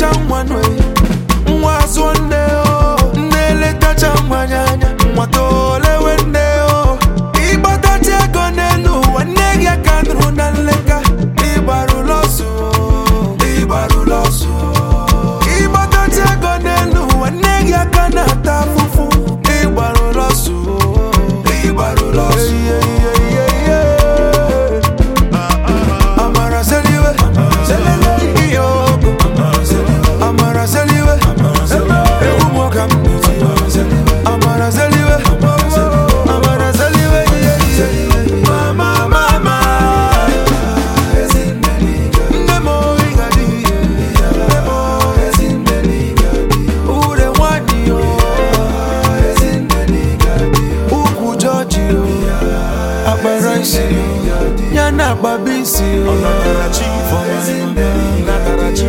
na-eletacha nwa nwe nwa azụọ nne o na-eletacha nwa anya anya nwa tolewe nne o ịgbatacha ego n'elu ụwa nne gị aka nụrụ na nleka ịgbarụla ọsọ ịgbarụla ọsọ ịgbatacha ego n'elu ụwa nne gị aka na-ata afụfụ ịgbarụla ọsọ ịgbarụla ọsọ Amara seliwe, selele ihe ọgụ. Amara seliwe, egwu m ọka m. Amara seliwe, amara seliwe, ihe ihe. Mama, mama. Nne m oyi ga-adị. Nne m oyi. Ude nwanyị o. Ukwu Jọji o. Akpara isi o. Ya na akpabi isi o.